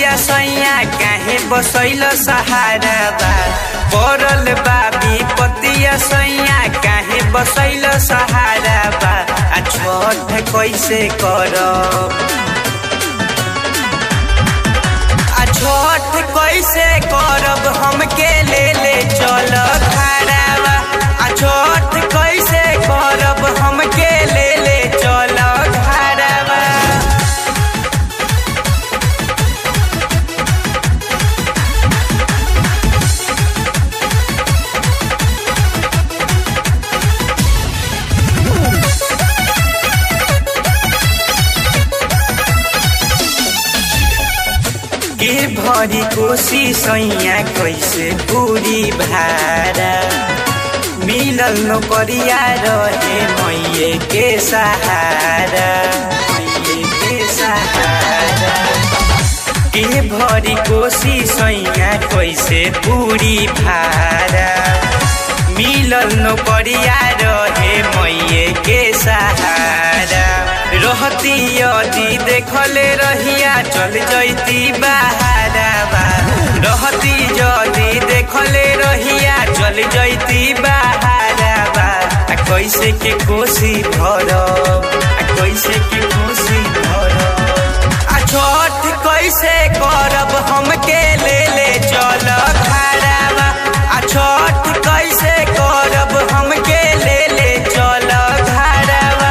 पतिया सैया काहे बसैल सहारा बा पड़ल बाबी पतिया सैया काहे बसैल सहारा बा आ छठ कैसे करब आ छठ कैसे करब हमके ले ले चल खराबा आ छठ कैसे करब हमके ले ले चल खराबा के भरी कोसी सैया कैसे पूरी भारा मिलल नौकरिया रहे मैये के सहारा मैये के सहारा के भरी कोसी सैया कैसे पूरी भारा मिलल नौकरिया रहे मैये के सहारा रहती यदि देखले रहिया चल जैती बहाराबा रहती यदि देखले रहिया चल जैती बहाराबा आ कैसे के कोसी भरब आ कैसे के कोसी भरब आ छठ कैसे करब हमके ले ले चल खराबा आ छठ कैसे करब हमके ले ले चल खराबा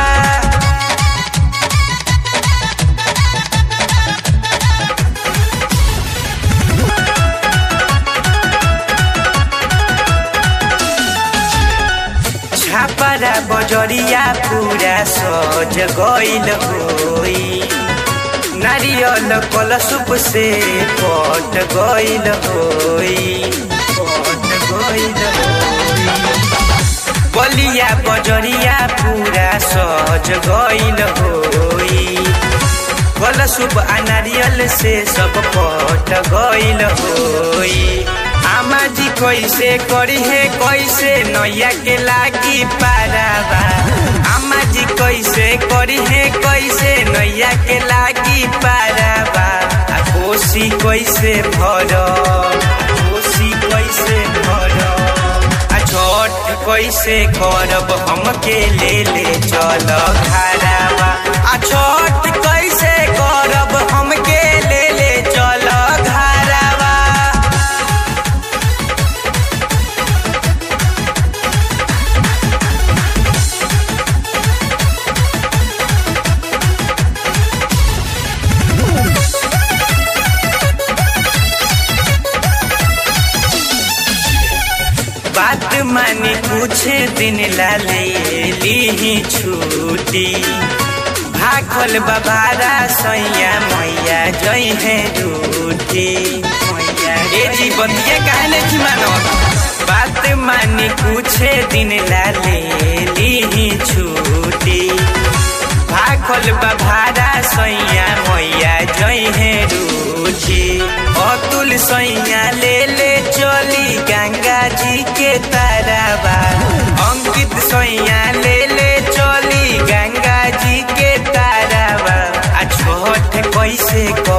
छापरा बजरिया पूरा सज गइल होई नारियल कलशुप से पट गइल होई पट गइल होई बलिया बजरिया पूरा सज गइल होई कलशुप आ नारियल से सब पट गइल होई आमा जी कैसे करी है कैसे नैया के लागी पाराबा आमा जी कैसे करी है कैसे नैया के लागी पाराबा आ कोसी कैसे भरब कोसी कैसे भरब आ छठ कैसे करब हमके ले ले चल घराबा आ छठ कैसे करब हमके ले ले चल घराबा बात मानी कुछ दिन ला ले ली छूटी भाखल बाबारा सैया मैया जई है रूठी मैया ए जी बतिया काहे नहीं मानो बात मानी कुछ दिन ला ले ली छूटी भाखल बाबारा सैया मैया जई है रूठी अतुल सैया ले ले चली गंगा जी के ताराबा अंकित सैया ले ले चली गंगा जी के ताराबा आ छठ कैसे कर